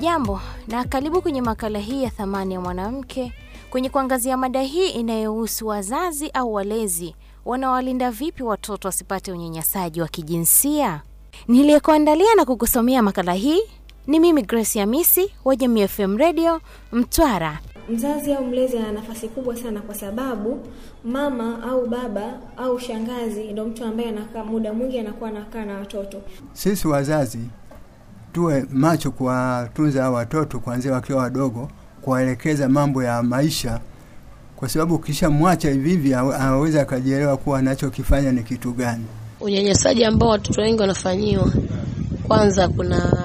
Hujambo na karibu kwenye makala hii ya Thamani ya Mwanamke, kwenye kuangazia mada hii inayohusu wazazi au walezi wanawalinda vipi watoto wasipate unyanyasaji wa kijinsia. Niliyekuandalia na kukusomea makala hii ni mimi Grace Hamisi wa Jamii FM Radio Mtwara. Mzazi au mlezi ana nafasi kubwa sana, kwa sababu mama au baba au shangazi ndio mtu ambaye anakaa muda mwingi anakuwa anakaa na watoto. Sisi wazazi tuwe macho kuwatunza hao watoto kuanzia wakiwa wadogo, kuwaelekeza mambo ya maisha, kwa sababu ukishamwacha hivi hivi anaweza akajielewa kuwa anachokifanya ni kitu gani. Unyanyasaji ambao watoto wengi wanafanyiwa, kwanza kuna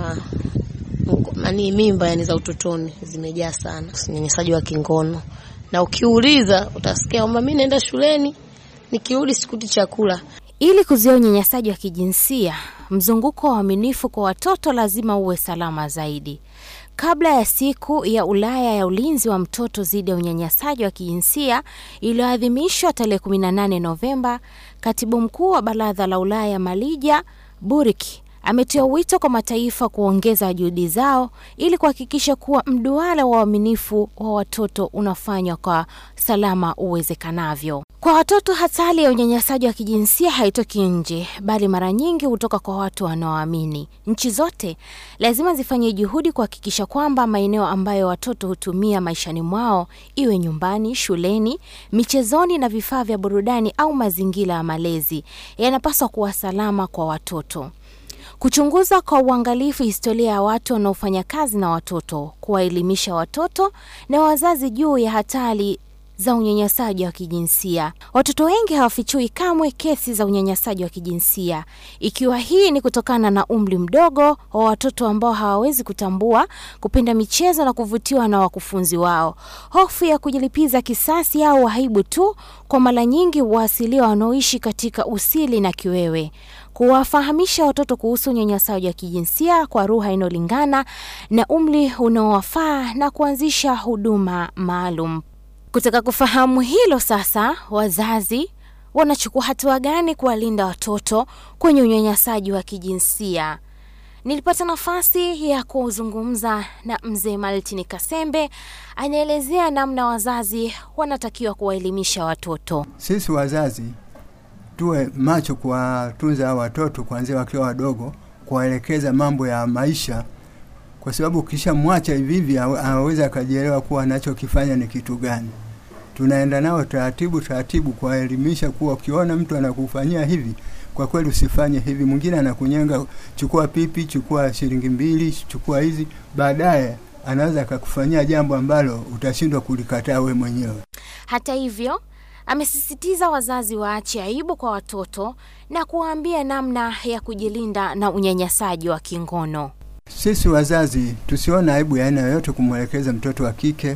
nani, mimba yani za utotoni zimejaa sana, unyanyasaji wa kingono, na ukiuliza utasikia kwamba mimi naenda shuleni nikirudi sikuti chakula. Ili kuzuia unyanyasaji wa kijinsia, mzunguko wa uaminifu kwa watoto lazima uwe salama zaidi. Kabla ya siku ya Ulaya ya ulinzi wa mtoto dhidi ya unyanyasaji wa kijinsia iliyoadhimishwa tarehe 18 Novemba, katibu mkuu wa Baraza la Ulaya Malija Buriki ametoa wito kwa mataifa kuongeza juhudi zao ili kuhakikisha kuwa mduara wa uaminifu wa watoto unafanywa kwa salama uwezekanavyo. Kwa watoto, hatari ya unyanyasaji wa kijinsia haitoki nje, bali mara nyingi hutoka kwa watu wanaoamini. Nchi zote lazima zifanye juhudi kuhakikisha kwamba maeneo ambayo watoto hutumia maishani mwao, iwe nyumbani, shuleni, michezoni na vifaa vya burudani au mazingira ya malezi, yanapaswa kuwa salama kwa watoto kuchunguza kwa uangalifu historia ya watu wanaofanya kazi na watoto, kuwaelimisha watoto na wazazi juu ya hatari za unyanyasaji wa kijinsia. Watoto wengi hawafichui kamwe kesi za unyanyasaji wa kijinsia, ikiwa hii ni kutokana na umri mdogo wa watoto ambao hawawezi kutambua, kupenda michezo na kuvutiwa na wakufunzi wao, hofu ya kujilipiza kisasi au aibu tu, kwa mara nyingi waasilia wanaoishi katika usili na kiwewe kuwafahamisha watoto kuhusu unyanyasaji wa kijinsia kwa lugha inayolingana na umri unaowafaa na kuanzisha huduma maalum. Kutaka kufahamu hilo sasa, wazazi wanachukua hatua gani kuwalinda watoto kwenye unyanyasaji wa kijinsia? Nilipata nafasi ya kuzungumza na mzee Maltini Kasembe, anaelezea namna wazazi wanatakiwa kuwaelimisha watoto. Sisi wazazi tuwe macho kuwatunza hao watoto kuanzia wakiwa wadogo, kuwaelekeza mambo ya maisha, kwa sababu ukishamwacha hivi hivi anaweza akajielewa kuwa anachokifanya ni kitu gani. Tunaenda nao taratibu taratibu, kuwaelimisha kuwa ukiona mtu anakufanyia hivi, kwa kweli usifanye hivi. Mwingine anakunyenga, chukua pipi, chukua shilingi mbili, chukua hizi, baadaye anaweza akakufanyia jambo ambalo utashindwa kulikataa we mwenyewe. Hata hivyo amesisitiza wazazi waache aibu kwa watoto na kuwaambia namna ya kujilinda na unyanyasaji wa kingono. Sisi wazazi tusione aibu ya aina yoyote kumwelekeza mtoto wa kike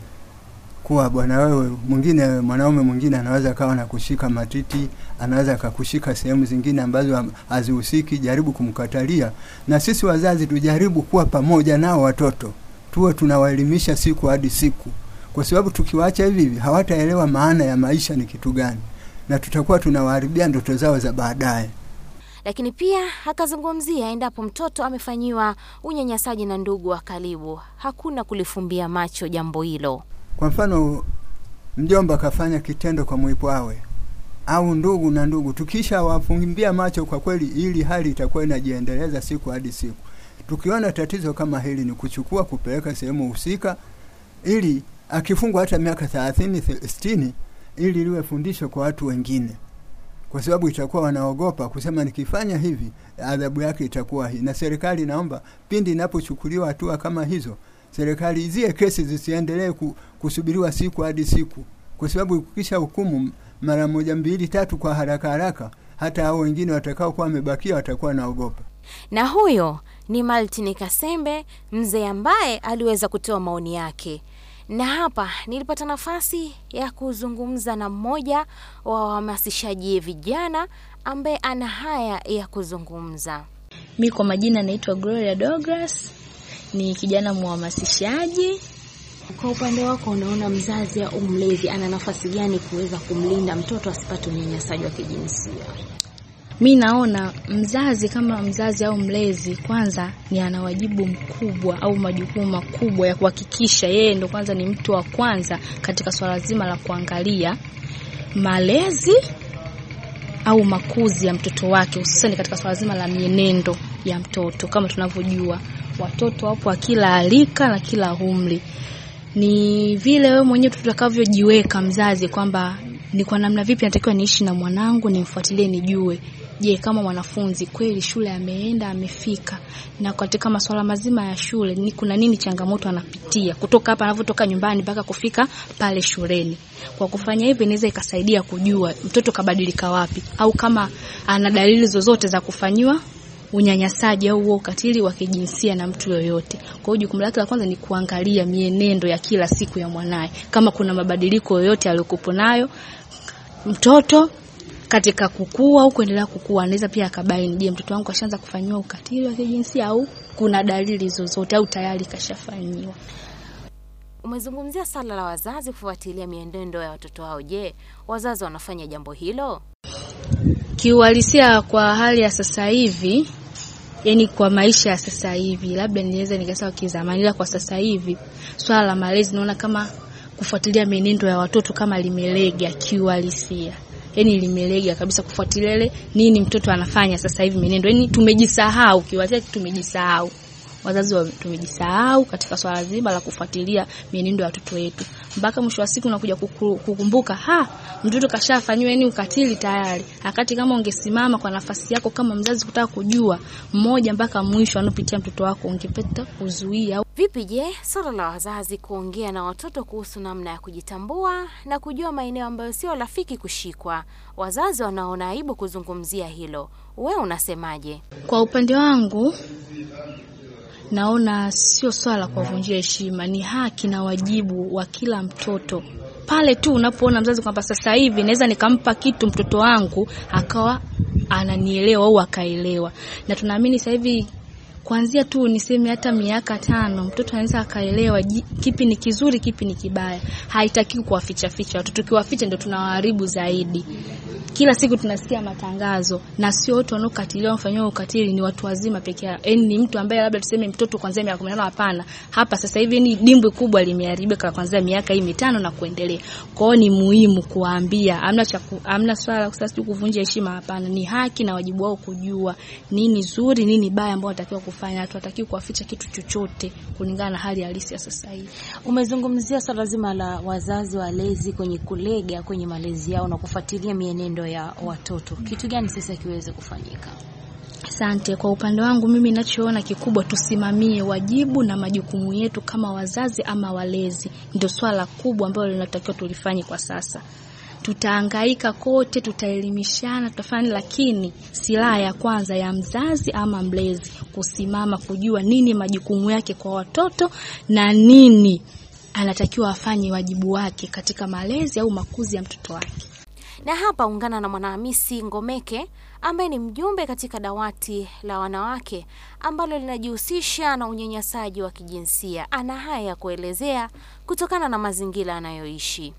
kuwa bwana, wewe mwingine, mwanaume mwingine anaweza kawa na kushika matiti, anaweza akakushika sehemu zingine ambazo hazihusiki. Jaribu kumkatalia, na sisi wazazi tujaribu kuwa pamoja nao watoto, tuwe tunawaelimisha siku hadi siku kwa sababu tukiwaacha hivi hivi hawataelewa maana ya maisha ni kitu gani, na tutakuwa tunawaharibia ndoto zao za baadaye. Lakini pia akazungumzia endapo mtoto amefanyiwa unyanyasaji na ndugu wa karibu, hakuna kulifumbia macho jambo hilo. Kwa mfano, mjomba akafanya kitendo kwa mwipwawe au ndugu na ndugu, tukisha wafumbia macho, kwa kweli ili hali itakuwa inajiendeleza siku hadi siku. Tukiona tatizo kama hili, ni kuchukua kupeleka sehemu husika ili akifungwa hata miaka thelathini sitini ili liwe fundisho kwa watu wengine, kwa sababu itakuwa wanaogopa kusema nikifanya hivi adhabu yake itakuwa hii. Na serikali naomba pindi inapochukuliwa hatua kama hizo, serikali zie kesi zisiendelee kusubiriwa siku hadi siku, kwa sababu ukisha hukumu mara moja mbili tatu kwa haraka haraka, hata hao wengine watakao kuwa wamebakia watakuwa naogopa. Na huyo ni Maltini Kasembe, mzee ambaye aliweza kutoa maoni yake na hapa nilipata nafasi ya kuzungumza na mmoja wa wahamasishaji vijana ambaye ana haya ya kuzungumza. Mi kwa majina naitwa Gloria Douglas, ni kijana mhamasishaji. Kwa upande wako, unaona mzazi au mlezi ana nafasi gani kuweza kumlinda mtoto asipate unyanyasaji wa kijinsia? Mi naona mzazi kama mzazi au mlezi, kwanza ni ana wajibu mkubwa au majukumu makubwa ya kuhakikisha yeye ndo kwanza ni mtu wa kwanza katika swala zima la kuangalia malezi au makuzi ya mtoto wake, hususani katika swala zima la mienendo ya mtoto. Kama tunavyojua watoto wapo wa kila alika na kila umri, ni vile wewe mwenyewe tutakavyojiweka mzazi kwamba ni kwa namna vipi natakiwa niishi na mwanangu, nimfuatilie, nijue je, kama mwanafunzi kweli shule ameenda amefika, na katika masuala mazima ya shule ni kuna nini changamoto anapitia kutoka hapa anavyotoka nyumbani mpaka kufika pale shuleni. Kwa kufanya hivyo, inaweza ikasaidia kujua mtoto kabadilika wapi, au kama ana dalili zozote za kufanyiwa unyanyasaji au huo ukatili wa kijinsia na mtu yoyote. Kwa hiyo jukumu lake la kwanza ni kuangalia mienendo ya kila siku ya mwanaye, kama kuna mabadiliko yoyote aliyokupo nayo mtoto katika kukua au kuendelea kukua, anaweza pia akabaini, je, mtoto wangu ashaanza kufanyiwa ukatili wa kijinsia au kuna dalili zozote au tayari kashafanyiwa. Umezungumzia swala la wazazi kufuatilia mienendo ya watoto wao. Je, wazazi wanafanya jambo hilo? Kiuhalisia, kwa hali ya sasa hivi, yani kwa maisha ya sasa hivi, labda niweza nikasema kizamani, ila kwa sasa hivi swala la malezi naona kama kufuatilia mienendo ya watoto kama limelega kiuhalisia yani limelega kabisa kufuatilia ile nini mtoto anafanya sasa hivi mienendo. Yani tumejisahau kiwatia, tumejisahau wazazi wa, tumejisahau katika swala zima la kufuatilia mienendo ya watoto wetu, mpaka mwisho wa siku unakuja kuku- kukumbuka, ha, mtoto kashafanyiwa yani ukatili tayari, wakati kama ungesimama kwa nafasi yako kama mzazi kutaka kujua mmoja mpaka mwisho anaopitia mtoto wako, ungepata kuzuia au Vipi je, swala la wazazi kuongea na watoto kuhusu namna ya kujitambua na kujua maeneo ambayo sio rafiki kushikwa? Wazazi wanaona aibu kuzungumzia hilo. Wewe unasemaje? Kwa upande wangu naona sio swala la kuwavunjia heshima, ni haki na wajibu wa kila mtoto. Pale tu unapoona mzazi kwamba sasa hivi naweza nikampa kitu mtoto wangu akawa ananielewa au akaelewa, na tunaamini sasa hivi kuanzia tu niseme hata miaka tano mtoto anaweza akaelewa ji- kipi ni kizuri, kipi ni kibaya. Haitakiwi kuwaficha ficha watoto, tukiwaficha ndio tunawaharibu zaidi. Kila siku tunasikia matangazo na sio wote wanaokatiliwa wanafanyiwa ukatili ni watu wazima peke yao. Yaani ni mtu ambaye labda tuseme mtoto kuanzia miaka 15 hapana. Hapa sasa hivi ni dimbwi kubwa limeharibika kuanzia miaka hii mitano na kuendelea. Kwa hiyo ni muhimu kuwaambia, hamna cha ku- hamna swala sasa tu kuvunja heshima hapana. Ni haki na wajibu wao kujua nini zuri, nini baya ambao wanatakiwa kufanya. Hatuwatakiwi kuwaficha kitu chochote kulingana na hali halisi ya sasa hivi. Umezungumzia swala zima la wazazi walezi kwenye kulega kwenye malezi yao na kufuatilia mienendo ya watoto. Kitu gani sasa kiweze kufanyika? Asante. Kwa upande wangu mimi ninachoona kikubwa, tusimamie wajibu na majukumu yetu kama wazazi ama walezi, ndio swala kubwa ambalo linatakiwa tulifanye kwa sasa. Tutahangaika kote, tutaelimishana, tutafanya, lakini silaha ya kwanza ya mzazi ama mlezi kusimama, kujua nini majukumu yake kwa watoto na nini anatakiwa afanye wajibu wake katika malezi au makuzi ya mtoto wake. Na hapa ungana na Mwanahamisi Ngomeke ambaye ni mjumbe katika dawati la wanawake ambalo linajihusisha na unyanyasaji wa kijinsia. Ana haya ya kuelezea kutokana na mazingira anayoishi.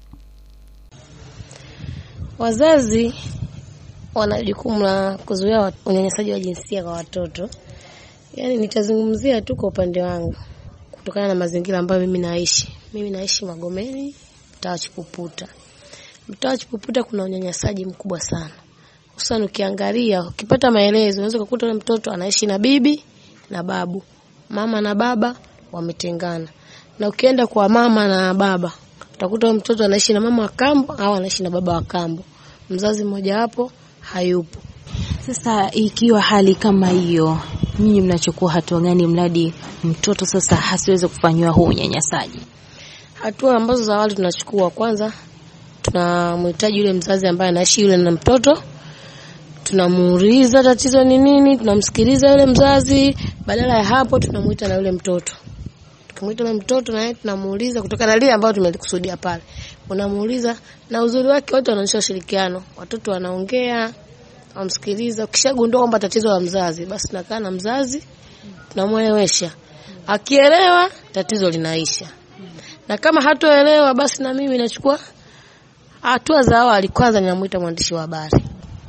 Wazazi wana jukumu la kuzuia wa- unyanyasaji wa jinsia kwa watoto. Yaani nitazungumzia tu kwa upande wangu kutokana na mazingira ambayo mimi naishi. Mimi naishi Magomeni, mtaa wa Chipuputa. Mtaa wa Chipuputa kuna unyanyasaji mkubwa sana. Hususan ukiangalia, ukipata maelezo unaweza kukuta yule mtoto anaishi na bibi na babu. Mama na baba wametengana. Na ukienda kwa mama na baba, utakuta yule mtoto anaishi na mama wa kambo au anaishi na baba wa kambo. Mzazi mmoja wapo hayupo. Sasa ikiwa hali kama hiyo, nyinyi mnachukua hatua gani mradi mtoto sasa hasiweze kufanyiwa huu unyanyasaji? Hatua ambazo za awali tunachukua, kwanza tunamhitaji yule mzazi ambaye anaishi yule na mtoto, tunamuuliza tatizo ni nini, tunamsikiliza yule mzazi. Badala ya hapo, tunamuita na yule mtoto. Tukimuita yule mtoto, na yeye tunamuuliza kutokana na lile ambalo tumelikusudia pale, unamuuliza na uzuri wake, wote wanaonyesha ushirikiano, watoto wanaongea, wamsikiliza. Ukishagundua kwamba tatizo la mzazi, basi tunakaa na mzazi, tunamwelewesha. Akielewa, tatizo linaisha na kama hatoelewa basi na mimi nachukua hatua za awali. Kwanza ninamuita mwandishi wa habari,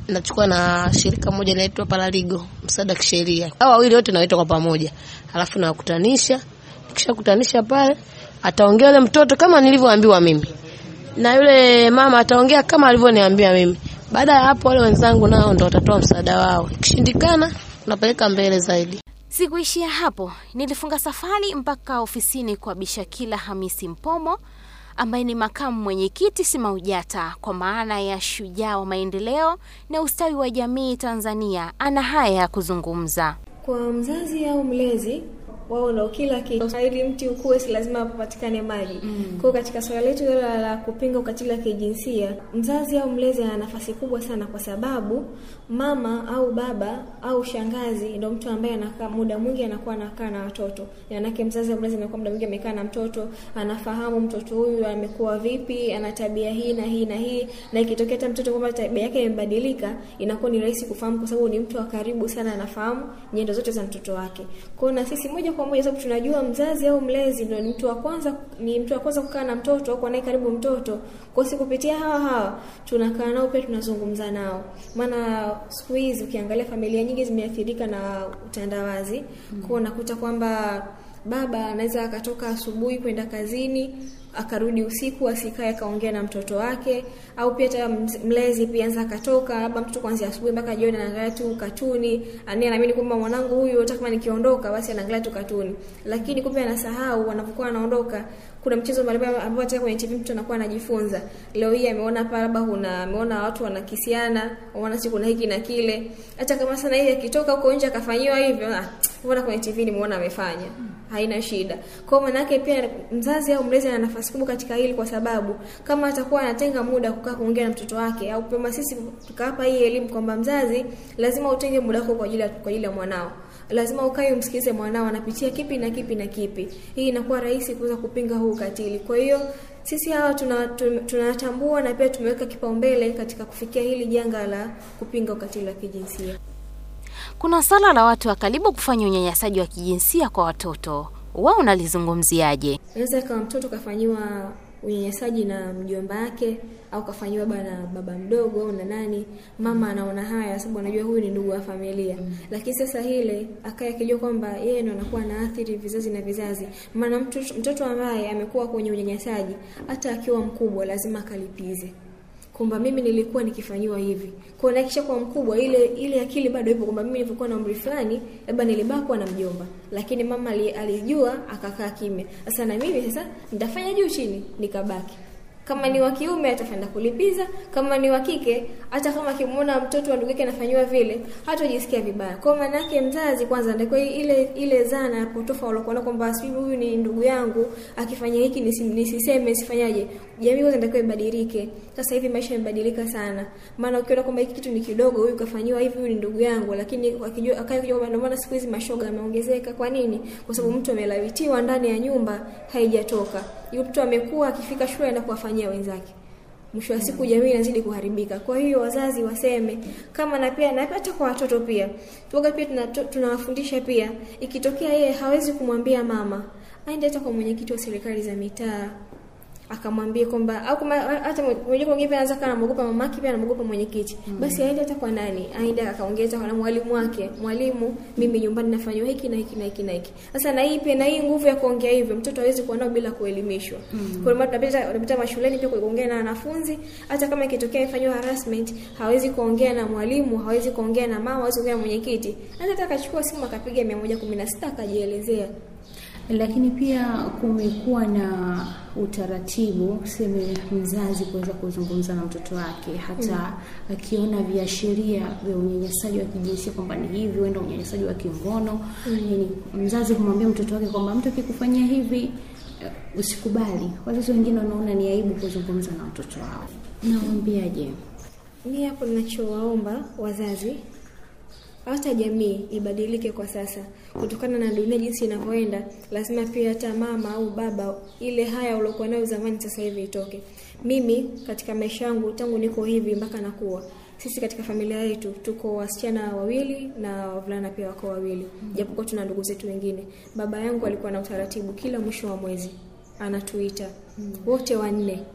nachukua na shirika moja linaitwa Paraligo, msaada wa kisheria. Hao wawili wote nawaita kwa pamoja, alafu nawakutanisha. Nikishakutanisha pale, ataongea yule mtoto kama nilivyoambiwa mimi, na yule mama ataongea kama alivyoniambia mimi. Baada ya hapo, wale wenzangu nao ndo watatoa msaada wao. Ikishindikana, tunapeleka mbele zaidi. Sikuishia hapo, nilifunga safari mpaka ofisini kwa Bishakila Hamisi Mpomo ambaye ni makamu mwenyekiti SMAUJATA kwa maana ya shujaa wa maendeleo na ustawi wa jamii Tanzania. Ana haya ya kuzungumza. Kwa mzazi au mlezi wao ndo kila kitu. Ili mti ukue, si lazima papatikane maji. Mm. Kwa katika swala letu la, la kupinga ukatili wa kijinsia, mzazi au mlezi ana nafasi kubwa sana, kwa sababu mama au baba au shangazi ndo mtu ambaye anakaa muda mwingi anakuwa anakaa na watoto. Yaani mzazi au mlezi anakuwa muda mwingi amekaa na mtoto, anafahamu mtoto huyu amekuwa vipi, ana tabia hii na hii na hii, na ikitokea hata mtoto kwamba tabia yake imebadilika, inakuwa ni rahisi kufahamu, kwa sababu ni mtu wa karibu sana, anafahamu nyendo zote za mtoto wake. Kwa na sisi moja kwa moja sababu tunajua mzazi au mlezi ndio ni mtu wa kwanza ni mtu wa kwanza kukaa na mtoto au kuwa naye karibu mtoto. Kwa hiyo kupitia hawa hawa tunakaa nao pia tunazungumza nao. Maana siku hizi ukiangalia familia nyingi zimeathirika na utandawazi. Mm. Kwa unakuta kwamba baba anaweza akatoka asubuhi kwenda kazini akarudi usiku asikae akaongea na mtoto wake, au pia hata mlezi pia anza akatoka labda mtoto kuanzia asubuhi mpaka jioni anaangalia tu katuni, ania naamini kwamba mwanangu huyu hata kama nikiondoka basi anaangalia tu katuni, lakini kumbe anasahau wanapokuwa anaondoka kuna mchezo mbalimbali ambao hata kwenye TV mtu anakuwa anajifunza. Leo hii ameona hapa labda kuna ameona watu wanakisiana, waona si kuna hiki na kile. Hata kama sana yeye akitoka huko nje akafanyiwa hivyo, ah, mbona kwenye TV nimeona amefanya. Haina shida. Kwa maana yake pia mzazi au mlezi ana nafasi kubwa katika hili kwa sababu kama atakuwa anatenga muda kukaa kuongea na mtoto wake au pema sisi tukawapa hii elimu kwamba mzazi lazima utenge muda wako kwa ajili ya kwa ajili ya mwanao lazima ukae umsikize mwanao anapitia kipi na kipi na kipi. Hii inakuwa rahisi kuweza kupinga huu ukatili. Kwa hiyo sisi hawa tunatambua tuna na pia tumeweka kipaumbele katika kufikia hili janga la kupinga ukatili wa kijinsia. Kuna swala la watu wa karibu kufanya unyanyasaji wa kijinsia kwa watoto, wao unalizungumziaje? Inaweza kama mtoto kafanyiwa unyanyasaji na mjomba wake au kafanyiwa bana baba mdogo au na nani, mama anaona haya sababu anajua huyu ni ndugu wa familia mm. Lakini sasa ile akaya akijua kwamba yeye ndo anakuwa anaathiri vizazi na vizazi, maana mtoto, mtoto ambaye amekuwa kwenye unyanyasaji hata akiwa mkubwa lazima akalipize kwamba mimi nilikuwa nikifanyiwa hivi. Kwa hiyo nakisha kwa mkubwa ile ile akili bado ipo kwamba mimi nilipokuwa na umri fulani labda nilibakwa na mjomba. Lakini mama alijua akakaa kimya. Sasa na mimi sasa nitafanya juu chini nikabaki. Kama ni wa kiume atakwenda kulipiza, kama ni wa kike hata kama akimuona mtoto wa ndugu yake anafanywa vile, hatojisikia vibaya. Kwa maana yake mzazi kwanza ndio ile ile zana ya potofa waliokuwa kwamba sisi huyu ni ndugu yangu, akifanya hiki nisiseme sifanyaje. Jamii kwanza ndio ibadilike. Sasa hivi maisha yamebadilika sana. Maana ukiona kwamba hiki kitu ni kidogo, huyu kafanywa hivi, huyu ni ndugu yangu, lakini akijua akajua kwamba ndio maana siku hizi mashoga yameongezeka. Kwa nini? Kwa sababu mtu amelawitiwa ndani ya nyumba haijatoka. Yule mtu amekuwa akifika shule na kuwafanyia wenzake. Mwisho wa siku jamii inazidi kuharibika. Kwa hiyo wazazi waseme kama na pia na hata kwa watoto pia. Tuoga pia tunawafundisha pia ikitokea yeye hawezi kumwambia mama, aende hata kwa mwenyekiti wa serikali za mitaa akamwambia kwamba au kama hata mwenyewe mwingine pia anaweza kana mwogopa mamake pia anamogopa mwenyekiti mm. basi aende hata kwa nani aende akaongeza kwa mwalimu wake mwalimu mimi nyumbani nafanywa hiki na hiki na hiki na hiki sasa na hii pia na hii nguvu ya kuongea hivyo mtoto hawezi kuwa nao bila kuelimishwa mm. kwa hiyo tunapita tunapita mashuleni pia kuongea na wanafunzi hata kama ikitokea ifanywa harassment hawezi kuongea na mwalimu hawezi kuongea na mama hawezi kuongea na mwenyekiti hata akachukua simu akapiga 116 akajielezea lakini pia kumekuwa na utaratibu seme mzazi kuweza kuzungumza na mtoto wake hata mm. akiona viashiria vya unyanyasaji wa kijinsia kwamba ni hivi huenda unyanyasaji wa kingono mm. yani mzazi kumwambia mtoto wake kwamba mtu akikufanyia hivi uh, usikubali wazazi wengine wanaona ni aibu kuzungumza na watoto wao nawambiaje mi hapo ninachowaomba wazazi hata jamii ibadilike kwa sasa kutokana na dunia jinsi inavyoenda lazima pia hata mama au baba ile haya uliokuwa nayo zamani sasa hivi itoke mimi katika maisha yangu tangu niko hivi mpaka nakuwa sisi katika familia yetu tuko wasichana wawili na wavulana pia wako wawili mm. japokuwa tuna ndugu zetu wengine baba yangu alikuwa na utaratibu kila mwisho wa mwezi anatuita mm. wote wanne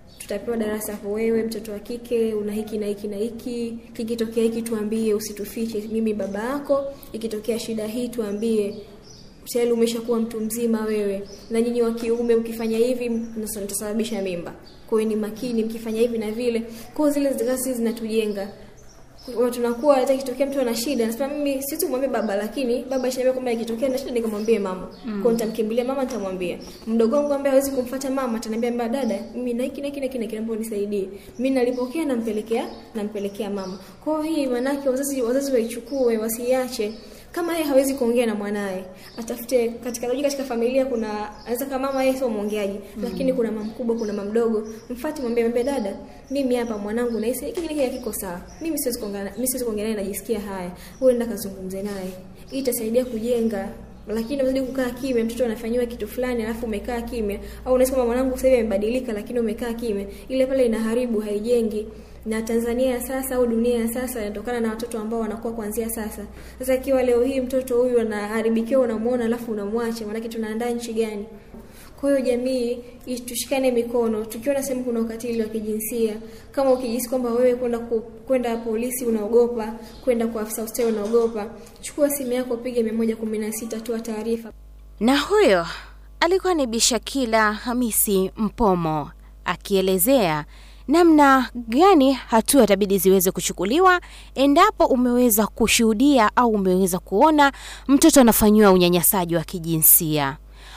tutapewa darasa hapo, wewe mtoto wa kike una hiki na hiki na hiki, kikitokea hiki tuambie, usitufiche, mimi baba yako. Ikitokea shida hii tuambie, tayari umeshakuwa mtu mzima wewe, na nyinyi wa kiume mkifanya hivi mtasababisha mimba. Kwa hiyo ni makini, mkifanya hivi na vile. Kwa hiyo zile kazi zinatujenga Kwa tunakuwa hata ikitokea mtu ana shida, nasema mimi siwezi kumwambia baba, lakini baba ishaniambia kwamba ikitokea na shida nikamwambie mama. Mm. Kwa hiyo nitamkimbilia mama, nitamwambia. Mdogo wangu ambaye hawezi kumfuata mama ataniambia mbona dada, mimi na hiki na hiki na hiki na hiki, naomba unisaidie. Mimi nalipokea nampelekea nampelekea mama. Kwa hiyo hii manake wazazi wazazi waichukue, wasiache kama yeye hawezi kuongea na mwanaye atafute katika logic katika familia kuna anaweza kama mama yeye sio mwongeaji mm. lakini kuna mama mkubwa kuna mama mdogo mfuate mwambie mwambie dada mimi hapa mwanangu nahisi hiki hiki hakiko sawa mimi siwezi kuongea mimi siwezi kuongea naye najisikia haya wewe nenda kazungumze naye hii itasaidia kujenga lakini unazidi kukaa kimya, mtoto anafanyiwa kitu fulani alafu umekaa kimya, au unasema kama mwanangu sasa hivi amebadilika, lakini umekaa kimya, ile pale inaharibu, haijengi na Tanzania ya sasa au dunia ya sasa inatokana na watoto ambao wanakuwa kuanzia sasa. Sasa ikiwa leo hii mtoto huyu anaharibikiwa, unamuona alafu unamwacha, maanake tunaandaa nchi gani? Kwa hiyo jamii tushikane mikono, tukiona sehemu kuna ukatili wa kijinsia, kama ukijisi kwamba wewe kwenda kwenda polisi unaogopa, kwenda kwa afisa ustawi unaogopa, chukua simu yako, piga mia moja kumi na sita, toa taarifa. Na huyo alikuwa ni Bishakila Hamisi Mpomo akielezea namna gani hatua itabidi ziweze kuchukuliwa endapo umeweza kushuhudia au umeweza kuona mtoto anafanyiwa unyanyasaji wa kijinsia.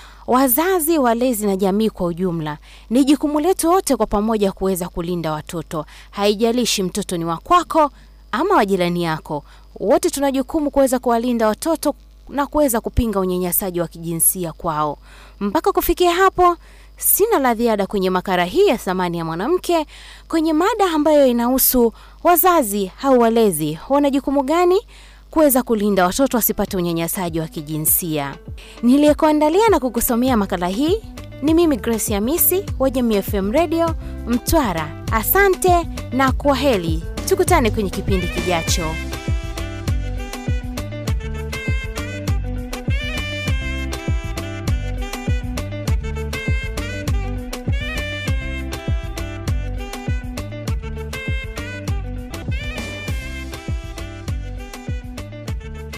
Wazazi, walezi na jamii kwa ujumla, ni jukumu letu wote kwa pamoja kuweza kulinda watoto. Haijalishi mtoto ni wa kwako ama wa jirani yako, wote tuna jukumu kuweza kuwalinda watoto na kuweza kupinga unyanyasaji wa kijinsia kwao. Mpaka kufikia hapo, sina la ziada kwenye makala hii ya Thamani ya Mwanamke, kwenye mada ambayo inahusu wazazi au walezi wana jukumu gani kuweza kulinda watoto wasipate unyanyasaji wa kijinsia. Niliyekuandalia na kukusomea makala hii ni mimi Grace Hamisi wa Jamii FM Radio Mtwara. Asante na kwaheri, tukutane kwenye kipindi kijacho.